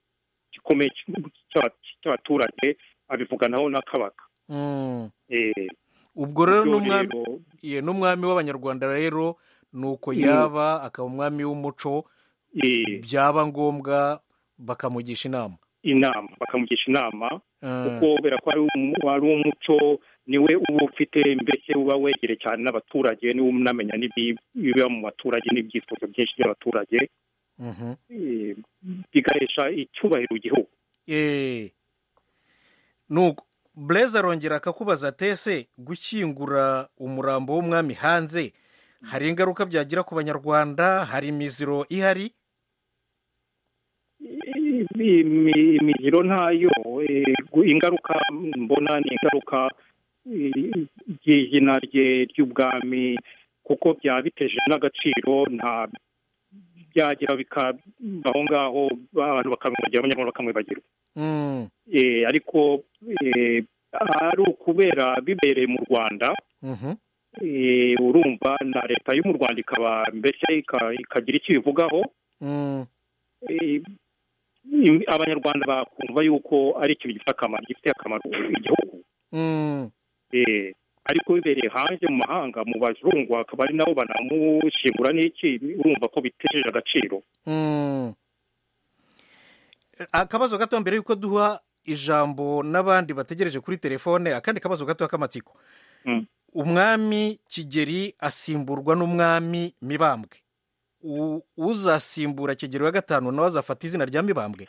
gikomeye cy'aba- cy'abaturage abivuganaho na kabaka mm. Eh, ubwo rero ibyo n'umwami rero, ye n'umwami w'abanyarwanda rero ni uko Mm. yaba akaba umwami w'umuco eh, byaba ngombwa bakamugisha inama inama bakamugisha inama Mm, kuko kubera ko ari umu- ari umuco niwe uba ufite mbese uba wegereye cyane n'abaturage niwe unamenya n'ibi- ibiba mu baturage n'ibyifuzo byinshi by'abaturage mhm. eh, bigahesha icyubahiro igihugu Eh. nuko bureze arongera akakubaza ati ese gushyingura umurambo w'umwami hanze hari ingaruka byagira ku banyarwanda hari imiziro ihari Imi- imi- imihiro ntayo eh, gu- ingaruka mbona ni ingaruka eh, ry'izina rye ry'ubwami kuko byaba biteje n'agaciro nta byagira bikabaho ngaho abantu bakamwibagira abanyarwanda bakamwibagirwa Mm, Eh, ariko eh, ari ukubera bibereye mu rwanda mhm, eh, urumva na leta yo mu rwanda ikaba mbese ika- ikagira icyo ibivugaho mm, eh, im- abanyarwanda bakumva yuko ari ikintu gifite akamaro gifite akamaro igihugu mm, Eh, ariko bibereye hanze mu mahanga mu bazungu akaba ari nabo banamushingura n'iki urumva ko bitejeje agaciro mm. akabazo gato mbere y'uko duha ijambo n'abandi bategereje kuri telefone akandi kabazo gato k'amatsiko Mm. umwami kigeri asimburwa n'umwami mibambwe U- uzasimbura kigeri wa gatanu nawe azafata izina rya mibambwe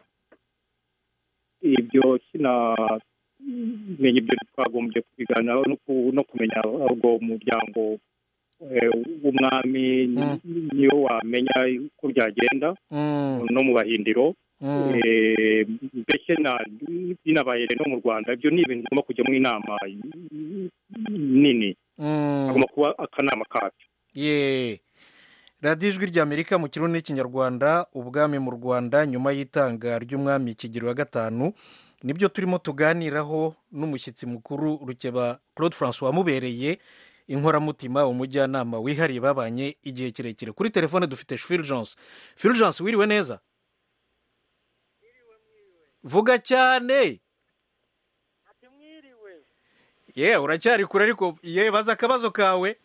ibyo sinamenya ibyo twagombye kubiganiraho no ku- no kumenya ubwo muryango eh, w'umwami Mm. niyo wamenya uko byagenda Mm, no mu bahindiro mm, Eh, mbese na- binabaye no mu rwanda ibyo ni ibintu bigomba kujyamo inama nini mm. hagomba kuba akanama kabyo ye radiyo ijwi ry'amerika mu kirundi n'ikinyarwanda ubwami mu rwanda nyuma y'itanga ry'umwami kigero wa gatanu nibyo turimo tuganiraho n'umushyitsi mukuru rukeba claude francois wamubereye inkoramutima umujyanama wihariye babanye igihe kirekire kuri telefone dufite fulgence fulgence wiriwe neza vuga cyane ye uracyari kure ariko ye baza akabazo kawe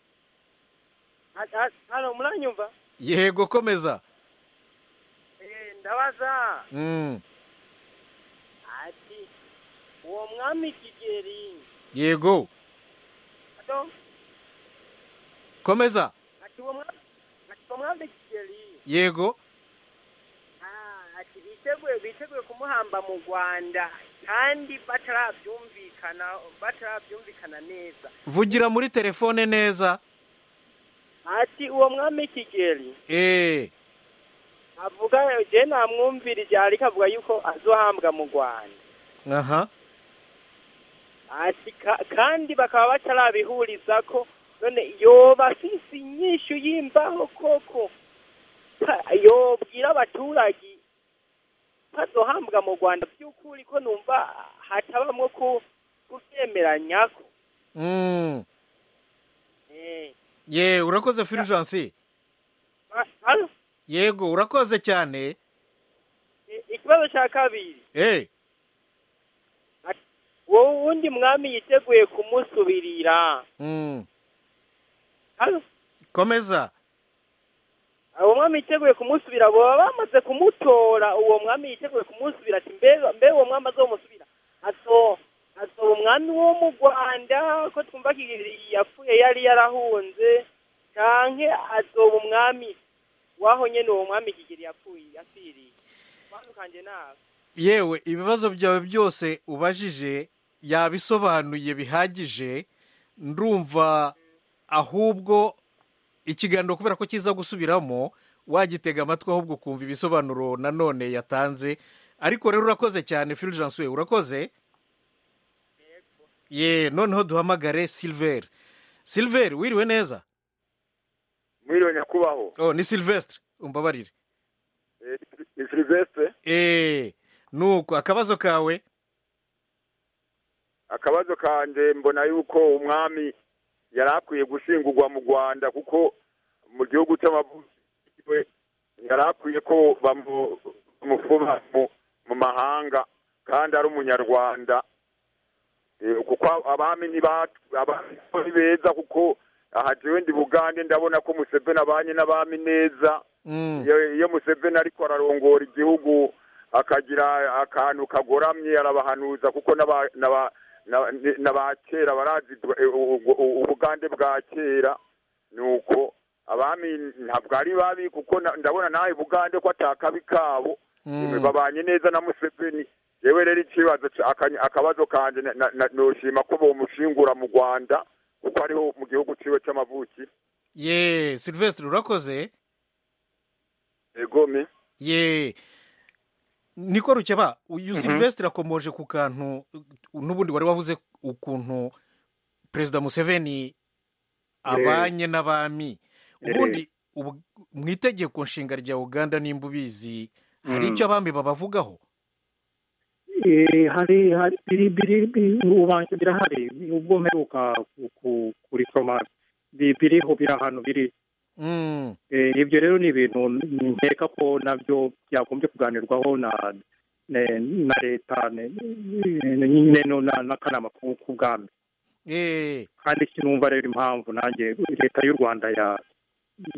hano muranyumva yego komeza Eh, ndabaza Mm, ati uwo mwami kigeri yego ado komeza ati uwo mwami ati uwo mwami kigeri yego ah, ati biteguye biteguye kumuhamba mu rwanda kandi batarabyumvikana batarabyumvikana neza vugira muri telefone neza ati uwo mwami kigeri eee avuga je namwumvirije ariko avuga yuko azohambwa mu rwanda aha ati ka- kandi bakaba batarabihuriza ko none yoba afise inyishu y'imbaho koko Ka- yobwira abaturage bazohambwa mu rwanda by'ukuri ko numva hatabamwo ku- kuvyemeranyako Mm, Eh, ye urakoze fulgence ba- alo? yego urakoze cyane I- ikibazo ca kabiri eee wowe uwundi mwami yiteguye kumusubirira Mm. Hano, komeza uwo mwami yiteguye kumusubira baba bamaze kumutora uwo mwami yiteguye kumusubira ati mbe mbe uwo mwami azomusubira aso aso umwami wo mu rwanda ko twumva yapfuye yari yarahunze canke azoba umwami waho nyene uwo mwami kigeri yapfuye asiriye twandukanye nawe yewe ibibazo byawe byose ubajije yabisobanuye bihagije ndumva ahubwo ikiganiro kubera ko kiza gusubiramo wagitega amatwi ahubwo ukumva ibisobanuro nanone yatanze ariko rero urakoze cyane filijansuwe urakoze ye noneho duhamagare silver silver wiriwe neza mwiriwe nyakubahwa oh ni silvestre umbabarire Eh, ni silvestre eee nuko akabazo kawe akabazo kanjye mbona yuko umwami yari akwiye gushingurwa mu rwanda kuko mu gihugu cy'amavukiwe yari akwiye ko bamu- bamufuma mu- mu mahanga kandi ari umunyarwanda Eh, kuko abami ni ba- abami ni beza kuko aha jewe ndi bugande ndabona ko museveni abanye n'abami neza Mm. iyo iyo museveni ariko ararongora igihugu akagira akantu kagoramye arabahanuza kuko n'aba- n'aba- n'aba- n'aba kera barazi eh, u- u- u- ubugande bwa kera nuko abami ntabwo ari babi kuko na- ndabona nawe bugande ko atakabi kabo Mm. babanye neza na museveni yewe rero ikibazo ca- aka- akabazo kanjye na- na- na- noshima ko bomushingura mu rwanda kuko ariho mu gihugu ciwe c'amavuki ye silvestre urakoze egome ye niko rukeba uyu silvestre akomoje ku kantu uh, n'ubundi wari wavuze ukuntu perezida museveni abanye n'abami ubundi ubu- mu itegeko nshinga rya uganda nimba ubizi hari Mm. icyo abami babavugaho Eh, hari hari biri biri biri- ubanza birahari ubwo mperuka ku- ku- kurisoma bi- biriho biri ahantu biri Mm. Eh, ibyo rero ni ibintu nkeka ko nabyo byagombye kuganirwaho na ne- na leta ne- ne- nyine no na- n'akanama ku- k'ubwami Eh, kandi sinumva rero impamvu nanjye leta y'u rwanda ya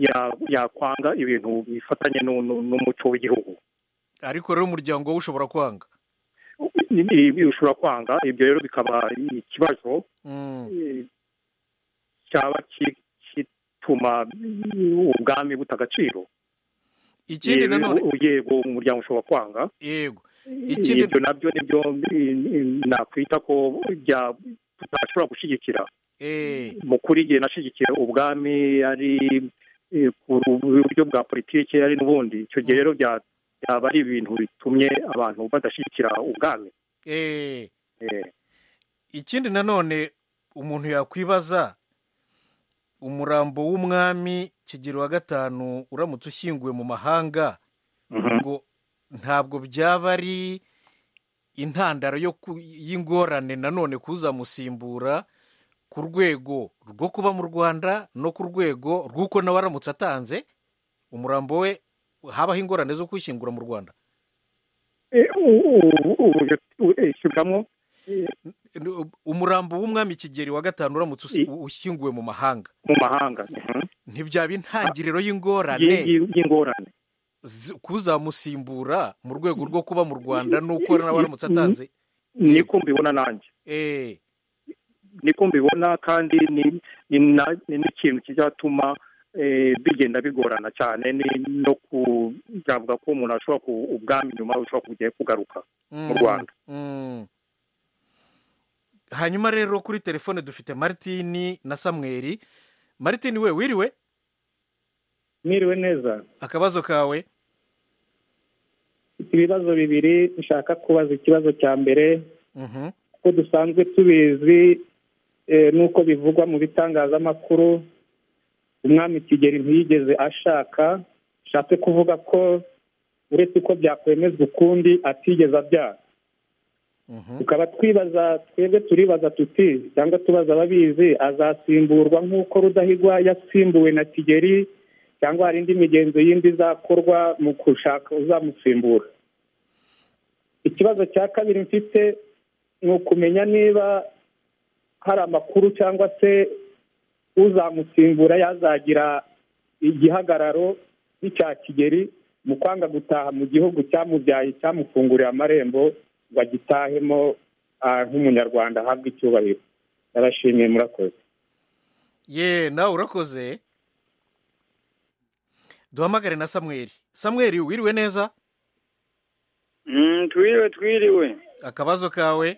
ya- yakwanga ibintu bifatanye n'u- n'u- n'umuco w'igihugu ariko rero umuryango wowe ushobora kwanga Ibi- ibi ushobora kwanga ibyo rero bikaba ikibazo Mm. eh, cyaba ki- kituma ubwami buta agaciro ikindi Yewe, nanone u- yego umuryango ushobora kwanga yego Ikindi- ibyo nabyo nibyo eh, nakwita ko bya- tutashobora gushyigikira eh, mu kuri igihe nashyigikiye ubwami ari eh, ku buryo bwa politiki ari n'ubundi icyo gihe rero bya- byaba ari ibintu bitumye abantu badashyigikira ubwami eh. Eh, ikindi nanone umuntu yakwibaza umurambo w'umwami kigero wa gatanu uramutse ushyinguwe mu mahanga ngo ntabwo byaba ari intandaro yo ku- y'ingorane nanone kuzamusimbura ku rwego rwo kuba mu rwanda no ku rwego rw'uko nawe aramutse atanze umurambo we habaho ingorane zo kuwushyingura mu rwanda eh, u- u- uburyo tu- eh, shyiramo Ni- umurambo w'umwami kigeri wa gatanu uramutse usi- ushyinguwe mu mahanga mu mahanga ntibyaba intangiriro Yi- y'ingorane yi- y'ingorane zi- kuzamusimbura mu rwego rwo kuba mu rwanda n'uko nawe aramutse atanze niko mbibona nanjye eh niko mbibona kandi ni ni na- ni n'ikintu kizatuma eh, bigenda bigorana cyane ni- no kuzavuga ko umuntu ashobora ku ubwami nyuma bushobora kugiye kugaruka mu Mm, rwanda mm. hanyuma rero kuri telefone dufite maritini na samweri maritini we wiriwe mwiriwe neza akabazo kawe mfite ibibazo bibiri nshaka kubaza ikibazo cya mbere Mhm. kuko dusanzwe tubizi eh, n'uko bivugwa mu bitangazamakuru umwami kigeli ntiyigeze ashaka bishatse kuvuga ko uretse uko byakwemezwa ukundi atigeze abyara tukaba twibaza twebwe turibaza tuti cyangwa tubaza ababizi azasimburwa nk'uko rudahigwa yasimbuwe na kigeli cyangwa hari indi migenzo yindi izakorwa mu gushaka uzamusimbura ikibazo cya kabiri mfite ni ukumenya niba hari amakuru cyangwa se uzamusimbura yazagira igihagararo nk'icya kigeri mu kwanga gutaha mu gihugu cyamubyaye cyamufunguriye amarembo ngo agitahemo ah, nk'umunyarwanda ahabwe icyubahiro ndabashimiye murakoze ye nawe urakoze duhamagare na samweri samweri wiriwe neza twiriwe twiriwe akabazo kawe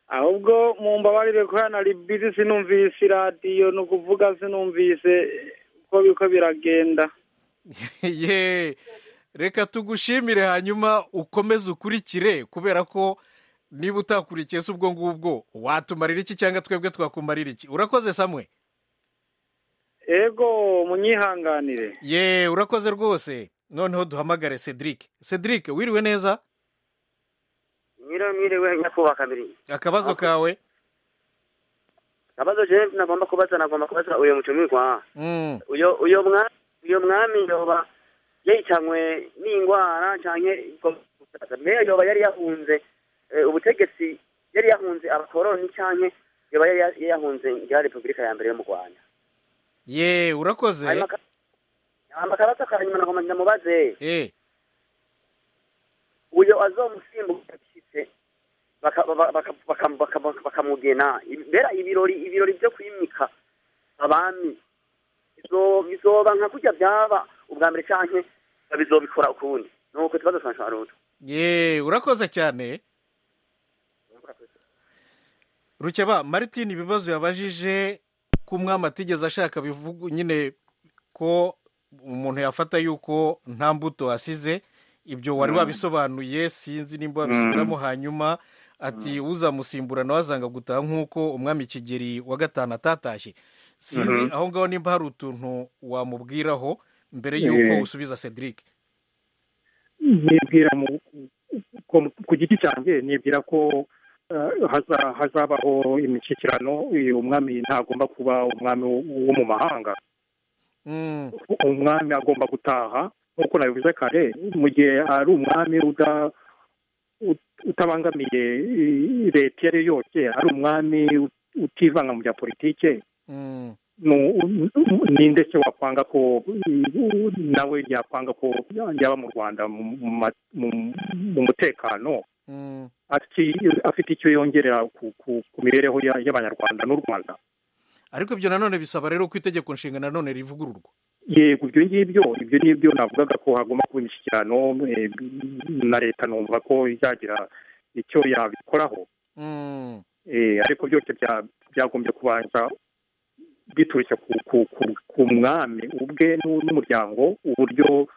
ahubwo mu mbabarire ko hano ari bizi sinumvise iradiyo ni ukuvuga sinumvise uko biko biragenda ye reka tugushimire hanyuma ukomeze ukurikire kubera ko niba utakurikiye se ubwo ngubwo watumarira iki cyangwa twebwe twakumarira iki urakoze samwe ego munyihanganire ye urakoze rwose noneho duhamagare cedric cedric wiriwe neza nyiranyiriwe nyakubahwa kabiri akabazo kawe akabazo je nagomba kubaza nagomba kubaza uyo mucumirwa Mm. uyo uyo mwami uyo mwami yoba yahitanywe n'indwara canke ikomusaza mbere yoba yari yahunze eh, ubutegetsi yari yahunze abakoroni canke yoba yari ya- yahunze ngira repubulika ya mbere yo mu rwanda ye urakoze hama akabazo ka nyuma nagomba ndamubaze Eh, uyo azomusimbuka bishitse baka- baka- baka- baka- baka- bakamugena mbera ibirori ibirori byo kwimika abami bizo- bizoba nka kurya byaba ubwa mbere canke bizobikora ukundi nuko ikibazo canje ari utwo ye urakoze cyane rukeba maritin ibibazo yabajije ko umwami atigeze ashaka bivuga nyine ko umuntu yafata yuko nta mbuto asize ibyo wari Mm. wabisobanuye sinzi nimba Mm. babisubiramo hanyuma ati uzamusimbura nawe azanga gutaha nk'uko umwami kigeri wa gatanu atatashye sinzi Mhm. aho ngaho nimba hari utuntu wamubwiraho mbere y'uko Eh. usubiza cedric nibwira mu ku- ku giti cyanjye nibwira ko eh, haza- hazabaho imishyikirano uyu umwami ntagomba kuba umwami wo wo mu mahanga Mm. umwami agomba gutaha nk'uko nabivuze kare mu gihe ari umwami uda- ut- utabangamiye i- leta iyo ari yo yose ari umwami ut- utivanga mu bya politike Mm. nu- ninde se wakwanga ko i- nawe yakwanga ko yaba mu rwanda mu- mu ma- mu- mu mutekano Mm. ati afite icyo yongerera ku, ku, ku mibereho ya- y'abanyarwanda n'u rwanda ariko ibyo nanone bisaba rero ko itegeko nshinga nanone rivugururwa yego ibyo ngibyo ibyo nibyo navugaga ko hagomba kuba imishyikirano eh, na leta numva ko izagira icyo yabikoraho Mm. Eh, ariko byose bya- byagombye kubanza biturutse ku, ku, ku, ku mwami ubwe n'u- n'umuryango uburyo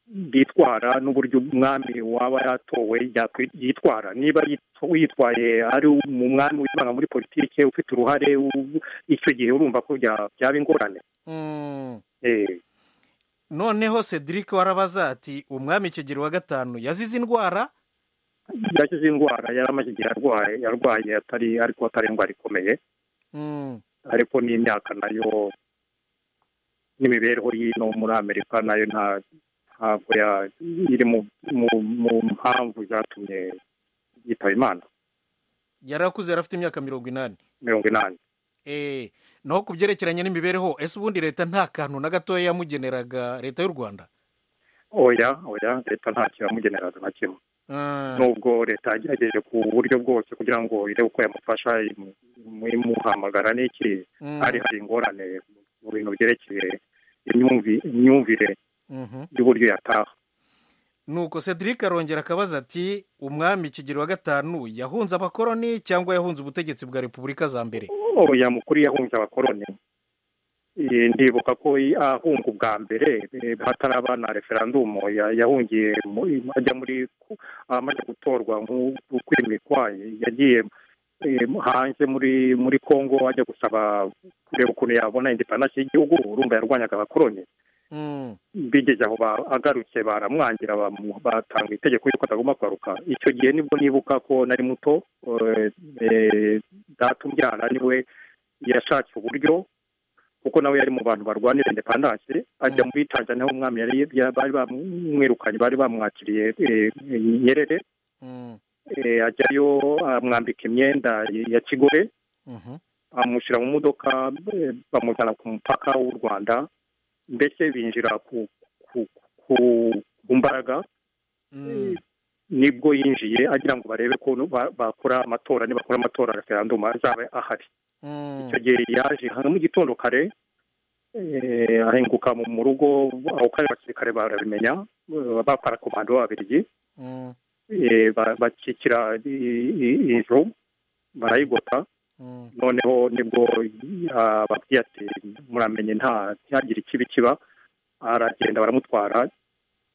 bitwara n'uburyo umwami waba yatowe yakwi- yitwara niba yitw- yitwaye ari mu mwami wivanga muri politike ufite uruhare u- icyo gihe urumva ko bya- byaba ingorane Mm. Eh, noneho cedric warabaza ati umwami kigeri wa gatanu yazize indwara yakize indwara yari amaze igihe arwaye yarwaye atari ariko atari indwara ikomeye Mm. ariko n'imyaka nayo n'imibereho y'ino muri amerika nayo nta ntabwo ya- iri mu mu- mu mpamvu zatumye yitaba imana yari akuze yari afite imyaka mirongo inani mirongo inani Eh, naho ku byerekeranye n'imibereho ese ubundi leta nta kantu na gatoya yamugeneraga leta y'u rwanda oya oya leta ntacyo yamugeneraga na kimwe Ah. nubwo leta yagerageje ku buryo bwose kugira ngo irebe uko yamufasha imu- imu- imuhamagara n'iki Mm. hari hari ingorane mu bintu byerekeye imyumvi- imyumvire Mhm. y'uburyo yataha nuko cedric arongera akabaza ati umwami kigeri wa gatanu yahunze abakoroni cyangwa yahunze ubutegetsi bwa repubulika za mbere oya mukuru yahunze abakoroni Eh, ndibuka ko i- ahunga ubwa mbere eh, hataraba na referandumu ya- yahungiye mu- i- ajya muri ku- amaze gutorwa nk'ukwimikwa yagiye eh, hanze muri muri congo ajya gusaba kureba ukuntu yabona indepandansi y'igihugu urumva yarwanyaga abakoroni Mm. bigeze aho ba- agarutse baramwangira bamu- batanga itegeko yuko atagomba kugaruka icyo gihe nibwo nibuka ko nari muto eh, eh, data umbyara niwe yashatse uburyo kuko nawe yari mu bantu barwanira indepandanse ajya muri tanzania aho umwami yari ya- bari bamwirukanye bari bamwakiriye eh, nyerere ajyayo amwambika imyenda ya kigore bamushyira mu modoka eh, bamujyana ku mupaka w'u rwanda mbese binjira ku ku- ku- ku mbaraga nibwo yinjiye agira ngo barebe ko nu- ba- bakora amatora nibakora amatora referandum azaba ahari icyo gihe yaje hano mu gitondo kare eh, ahinguka mu mu rugo aho kare abasirikare barabimenya eh, baparakomando b'ababirigi eh, ba- bakikira i- i- inzu barayigota noneho nibwo ababwiye ati muramenye nta ntihagire ikibi kiba aragenda baramutwara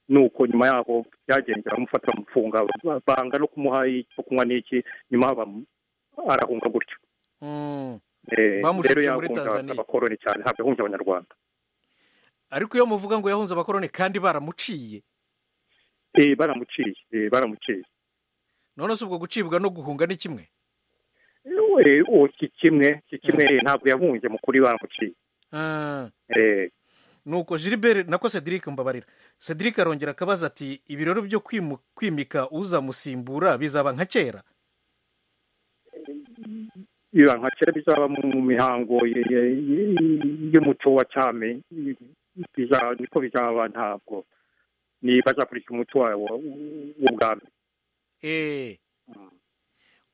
nuko nyuma yaho byagenze baramufata bamufunga ba- banga no kumuha icyo kunywa n'iki nyuma bamu- arahunga gutyo Eh, Bamushyize rero muri yahunze Tanzania. abakoroni cyane ntabwo yahunze abanyarwanda ariko iyo muvuga ngo yahunze abakoroni kandi baramuciye Eh, baramuciye eh, baramuciye none se ubwo gucibwa no guhunga ni kimwe Eh, uwo si kimwe si kimwe ntabwo yahunze mu kuri baramuciye Ah. Eh, nuko gilbert nako cedric mbabarira cedric arongera akabaza ati ibi rero byo kwimu- kwimika uzamusimbura bizaba nka kera biba nka kera bizaba mu mihango ye- ye- ye- y'umuco wa cyami biza- niko bizaba ntabwo ni bazakurikira umuco wabo w'ubwami eee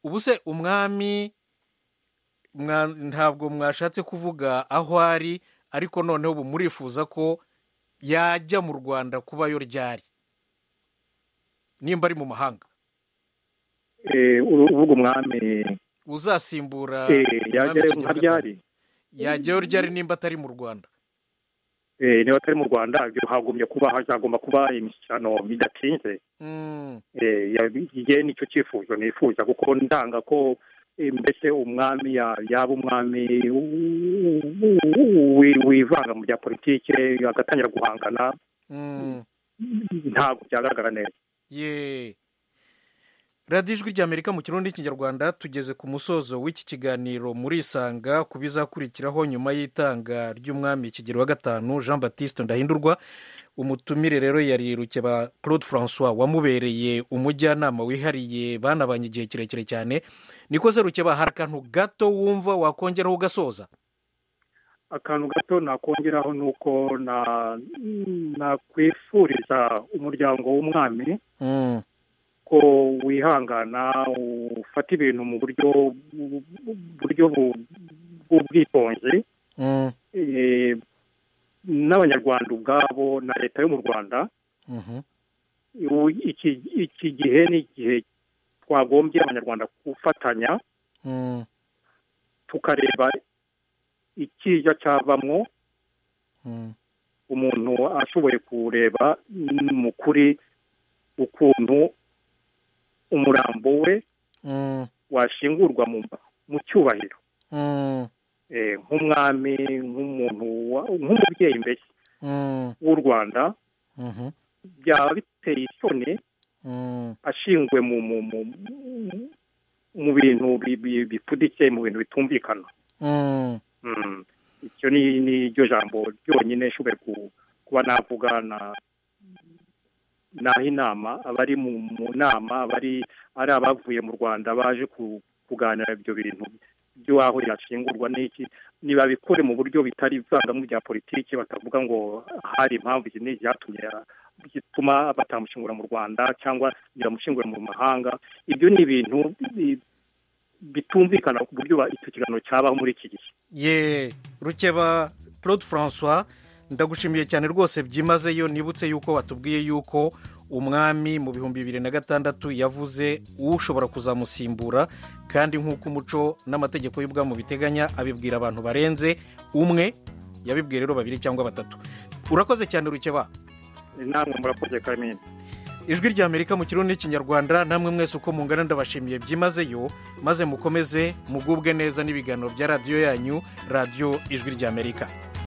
ubu se umwami mwa- ntabwo mwashatse kuvuga aho ari ariko noneho ubu murifuza ko yajya mu rwanda kubayo ryari nimba ari mu mahanga Eh, uru- uvuga umwami uzasimbura eh, umwami yajyayo nka Kigeli V. ryari yajyayo ryari nimba atari mu rwanda Eh, niba atari mu rwanda ibyo hagumye kuba hazagomba kuba imishyikirano bidatinze Mm. Eh, ya- igihe nicyo cyifuzo nifuza kuko ndanga ko eh, mbese umwami ya- yaba umwami w- w- wi- wivanga mu bya politike agatangira guhangana Mm. ntabwo byagaragara neza ye radiyo ijwi ry'amerika mu kirundi n'ikinyarwanda tugeze ku musozo w'iki kiganiro murisanga ku bizakurikiraho nyuma y'itanga ry'umwami kigero wa gatanu jean batiste ndahindurwa umutumire rero yari rukeba claude francois wamubereye umujyanama wihariye banabanye igihe kirekire cyane niko se rukeba hari akantu gato wumva wakongeraho ugasoza akantu gato nakongeraho ni uko na- nakwifuriza umuryango w'umwami Mm. ko wihangana ufata ibintu mu buryo bu- bu- buryo bu- bw'ubwitonzi Mm. Eh, n'abanyarwanda ubwabo na leta yo mu rwanda Mhm. ubu iki iki gihe ni igihe twagombye abanyarwanda gufatanya Mm. tukareba ikiza cyavamo Mm. umuntu ashoboye kureba mu kuri ukuntu umurambo we Mm. washingurwa mu mu cyubahiro Mm. eh, nk'umwami nk'umuntu wa- nk'umubyeyi mbese Mm. w'u rwanda Mhm. byaba biteye isoni Mm. ashinzwe mu mu mu mu- mu bintu bi- bi- bipfuditse mu bintu bitumvikana Mm. Mm. icyo ni ni ryo jambo ryonyine nshoboye ku- kuba navuga na naha inama abari mu mu nama abari ari abavuye mu rwanda baje ku- kuganira ibyo bintu by'aho yashingurwa n'iki nibabikore mu buryo bitari ivangamo bya politiki batavuga ngo hari impamvu izi n'izi zatumye bituma batamushingura mu rwanda cyangwa nyiramushingura mu mahanga ibyo ni ibintu bi- bitumvikana ku buryo ba- icyo kiganiro cyabaho muri iki gihe ye rukeba claude francois ndagushimiye cyane rwose byimazeyo nibutse yuko watubwiye yuko umwami mu bihumbi bibiri na gatandatu yavuze ushobora kuzamusimbura kandi nk'uko umuco n'amategeko y'ubwami biteganya abibwira abantu barenze umwe yabibwiye rero babiri cyangwa batatu urakoze cyane rukeba namwe murakoze kamini ijwi ry'amerika mu kirundi n'ikinyarwanda namwe mwese uko mungana ndabashimiye byimazeyo maze mukomeze mugubwe neza n'ibiganiro bya radiyo yanyu radiyo ijwi ry'amerika